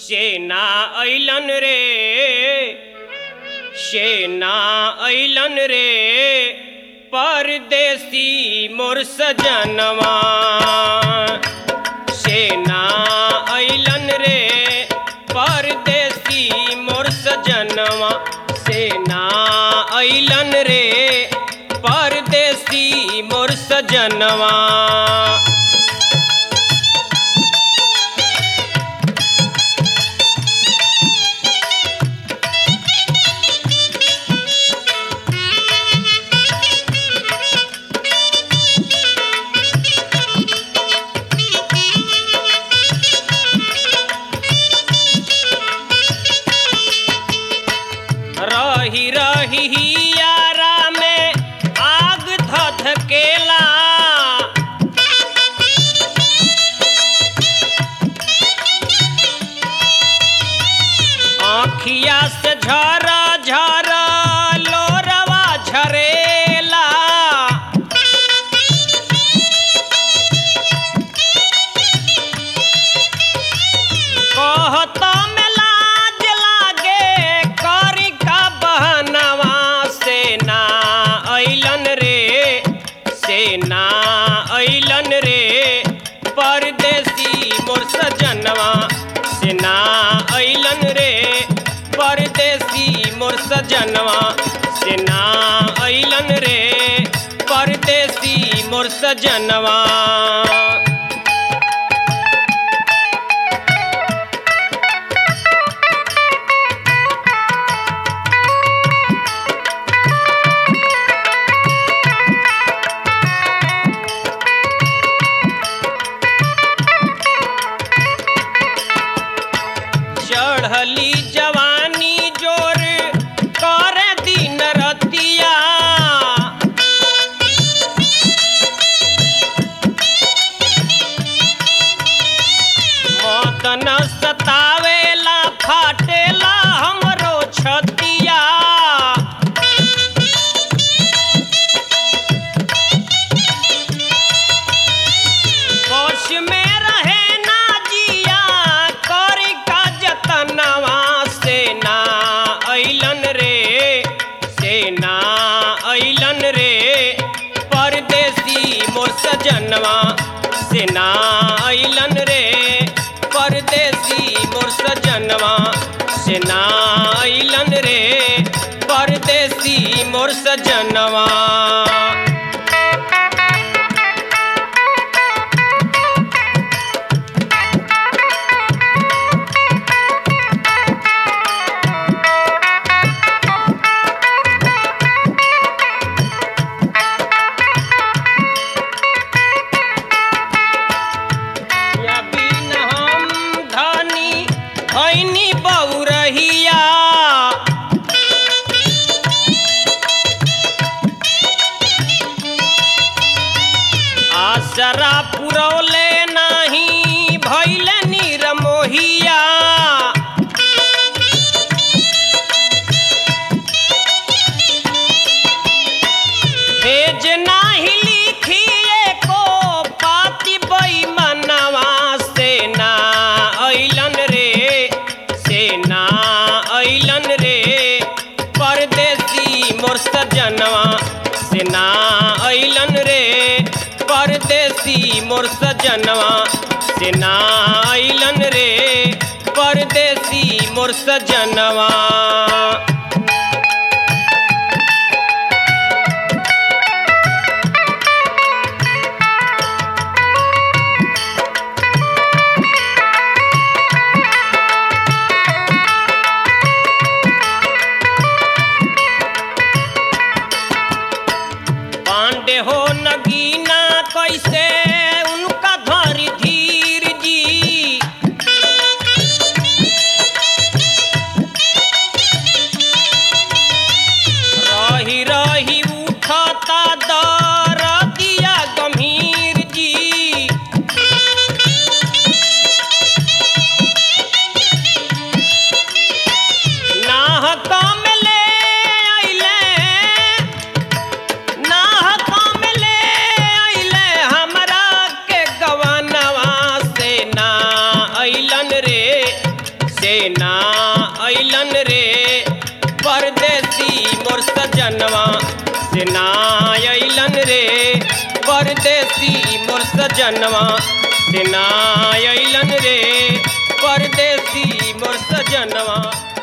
सेना ऐलन रे सेना ऐलन रे परदेसी मोर सजनवा सेना ऐलन रे परदेसी मोर सजनवा सेना ऐलन रे परदेसी मोर सजनवा रही रही हियारा में आग धधकेला आँखिया से झर झर लोरवा झरेला कहत में लाज लागे करी का बहनवा सेना ऐलन रे सेना ऐलन रे परदेसी मोर सजनवा सेना ऐलन रे परदेसी मोर सजनवा सेना ऐलन रे परदेसी मोर सजनवा चढ़ली जवानी जोर कर दिन रतिया मौत न सतावेला फाटेला हमरो छतिया कोश में रहे ना जिया करी का जतनवा सेना ऐलन रे सेना ऐलन रे परदेसी मोर सजनवा सेना ऐलन रे परदेसी मोर सजनवा सेना ऐलन रे परदेसी मोर सजनवा या बिन हम धनी भैनी बउरहिया आसरा पुरौले नाही भैले निरमोहिया भेज नाही लिखिए को पाती बैमनवा सेना ऐलन रे सेना ऐलन रे परदेसी मोर सजनवा सेना ऐलन रे परदेसी मोर सजनवा सेना ऐलन रे परदेसी मोर सजनवा पांडे हो नगीना कैसे उनका धरी धीर जी से ना अइलन रे परदेसी मोर सजनवा से ना अइलन रे परदेसी मोर सजनवा